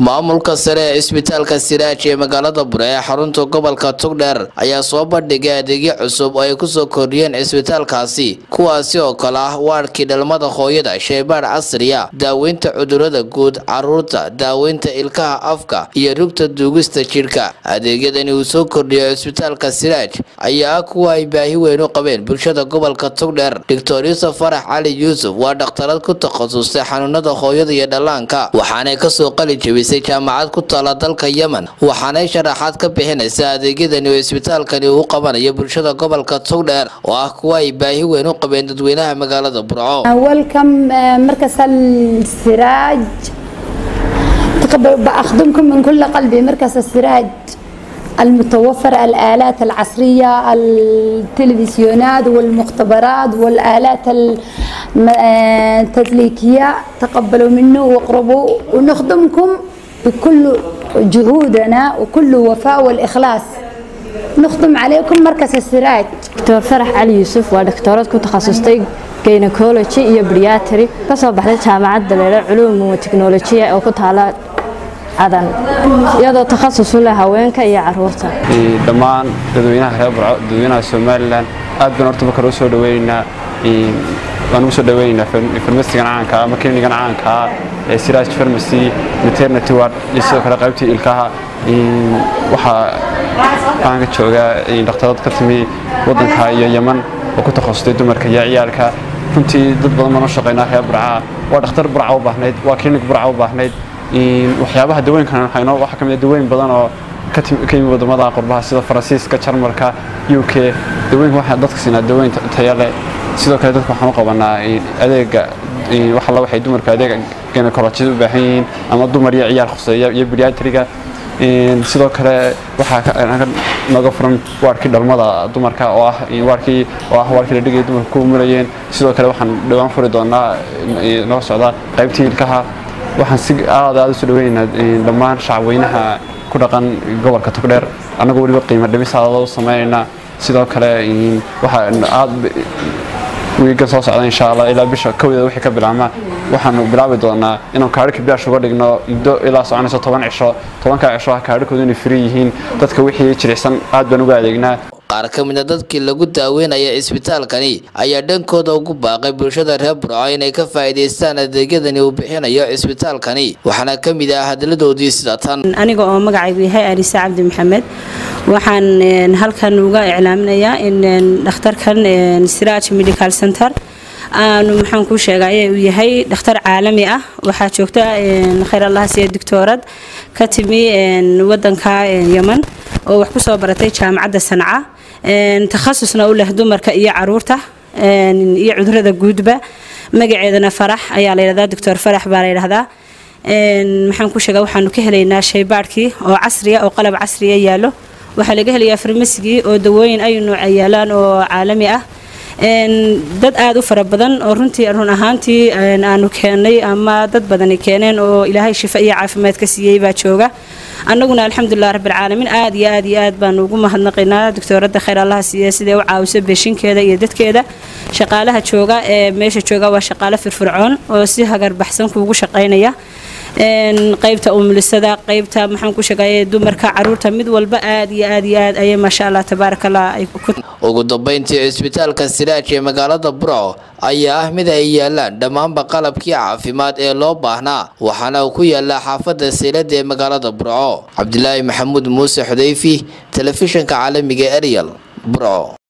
maamulka sare ee isbitaalka siraaj ee magaalada bure ee xarunta gobolka tugdheer ayaa soo bandhigay adeegyo cusub oo ay kusoo kordhiyeen isbitaalkaasi kuwaasi oo kale ah waarkii dhalmada hooyada sheybaadh casriya daaweynta cudurada guud caruurta daaweynta ilkaha afka iyo rugta duugista jidhka adeegyadani uu soo kordhiyo isbitaalka siraaj ayaa ah kuwa ay baahi weyn u qabeen bulshada gobolka tugdheer doctor yuusuf farax cali yuusuf waa dhakhtarad ku takhasustay xanuunada hooyada iyo dhallaanka waxaanay kasoo qali jebisay jaamacad ku taala dalka yemen waxaanay sharaxaad ka bixinaysaa adeegyadani oo isbitaalkani uu qabanayo bulshada gobolka tugdheer oo ah kuwa ay baahi weyn u qabeen dadweynaha magaalada burco welcome مركز السراج تقبل بأخدمكم من كل قلبي مركز السراج المتوفر الآلات العصرية التلفزيونات والمختبرات والآلات التدليكية تقبلوا منه واقربوا ونخدمكم بكل جهودنا وكل وفاء والإخلاص نخدم عليكم مركز السراج دكتور فرح علي يوسف waa dhaktoorad ku takhasustay gynecology iyo pediatry kasoo baxday jaamacadda leela culuum wa teknolojiya oo ku taala cadan iyadoo takhasus u leh haweenka iyo caruurta dhammaan dadweynaha reer burco dadweynaha somalilan aad baan horta marka loo soo dhaweynaynaa waan ugu soo dhaweynaynaa farmasigan caanka ama klinigan caanka ee siraaj farmacy maternity ward iyo sidoo kale qaybtii ilkaha waxaa waxaan ka joogaa dhakhtarad ka timi waddanka iyo yeman oo ku takhasustay dumarka iyo ciyaalka runtii dad badan baan u shaqaynaa reer burcaa waa dhakhtar burca u baahnayd waa klinik burca u baahnayd waxyaabaha dawooyinkan hayno waxaa ka mid ah dawooyin badan oo ka yimi wadamada qurbaha sida faransiiska jarmalka u k dawooyinka waxaa dadka siinaa dawooyin tayo leh sidoo kale dadka waxaan u qabanaa adeega wax alla waxay dumarka adeega gynecologida u baahan yihiin ama dumar iyo ciyaar khuseeya iyo pediatriga sidoo kale waxaa naga furan waarkii dhalmada dumarka oo ah waarkii oo ah waarkii la dhigay dumarka ku mulayeen sidoo kale waxaan dhawaan furi doonaa noo socda qaybtii ilkaha waxaan si aad aad u soo dhaweynaynaa dhammaan shacabweynaha ku dhaqan gobolka togdheer annagoo weliba qiimo dhimis aadada u sameynaynaa sidoo kale waxaa aad wiiga soo socda insha allah ilaa bisha kowdeeda wixii ka bilaabma waxaanu bilaabi doonaa inaan kaadhika bilaash uga dhigno muddo ilaa soconayso toban cisho tobankaa cisho ah kaadhikoodu inay firi yihiin dadka wixii jilicsan aad baan uga adeegnaa qaar ka mid a dadkii lagu daaweynaya isbitaalkani ayaa dhankooda ugu baaqay bulshada reer burco inay ka faa'iidaystaan adeegyadani uu bixinayo isbitaalkani waxaana ka mid ah hadaladoodii sida tan aniga oo magacaygu yahay alisa cabdi maxamed waxaan halkan uga iclaaminayaa in dhakhtarkan siraaj medical center aanu maxaan kuu sheegay uu yahay dhakhtar caalami ah waxaa joogta khayr allah siya doctoorad ka timi wadanka yeman oo wax ku soo baratay jaamacadda sanca takhasusna u leh dumarka iyo caruurta iyo cudurada guudba magaceedana farax ayaa la yidhahdaa doctor farax baa la yidhahdaa maxaan ku sheegaa waxaanu ka helaynaa shaybaadhkii oo casriya oo qalab casriya yaallo waxaa laga helayaa farmasigii oo dawooyin ay nooca yaalaan oo caalami ah dad aada u fara badan oo runtii run ahaantii aanu keenay ama dad badani keeneen oo ilaahay shifa iyo caafimaad ka siiyey baa jooga annaguna alxamdulilah rabbilcaalamiin aad iyo aad iyo aad baanu ugu mahadnaqaynaa doctooradda khayr allaha siiya siday u caawiso beeshinkeeda iyo dadkeeda shaqaalaha jooga ee meesha jooga waa shaqaale firfircoon oo si hagarbaxsan kuugu shaqaynaya qaybta umulisada qaybta maxaan ku sheegay dumarka caruurta mid walba aad iyo aad iyo aad ayay maasha allah tabaarakallah ay ugu dambeyntii isbitaalka siraaj ee magaalada burco ayaa ah mid ay yaalaan dhammaanba qalabkii caafimaad ee loo baahnaa waxaana uu ku yaalaa xaafadda seylada ee magaalada burco cabdilaahi maxamuud muuse xudayfi telefishinka caalamiga ariel burco